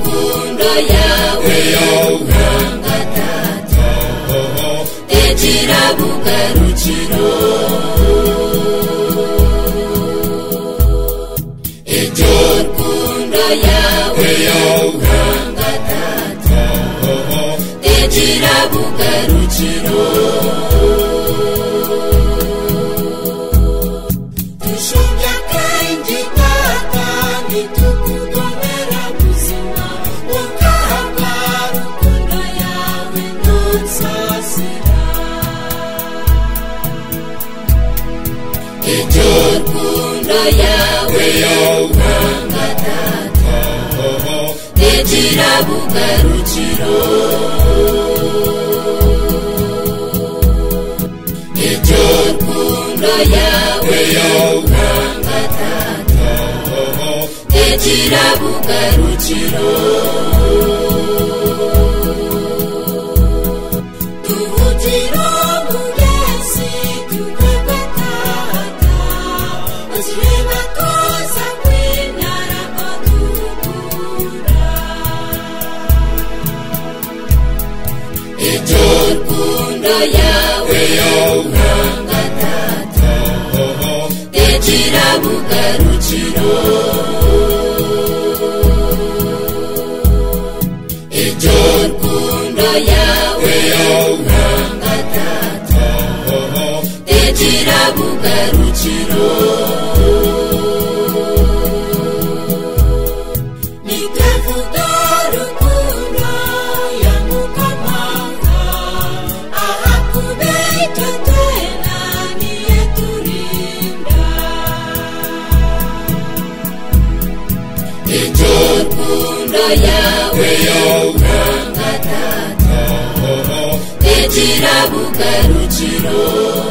inanga yawe nanga data tekera bugarukiro iryo rukundo yawe nanga data tekera bugarukiro dushobya kandi data ntitukugomera buzima ugahabwa rukundo yawe ntunsazira iryo rukundo yawe yawanga data ntigira bugarukiro iryo rukundo yawe yawanga data ntigira bugarukiro duhugiro mu yesi tukagataga uzireba koza kwinara badukura iryo rukundo yawe yawanga data tekera bugarukiro iryo rukundo yawe yawanga data tekera bugarukiro nikavuga rukundo yamukamanga aha kubeta tena niye turinda iryo rukundo yawe yawanga data tekera bugarukiro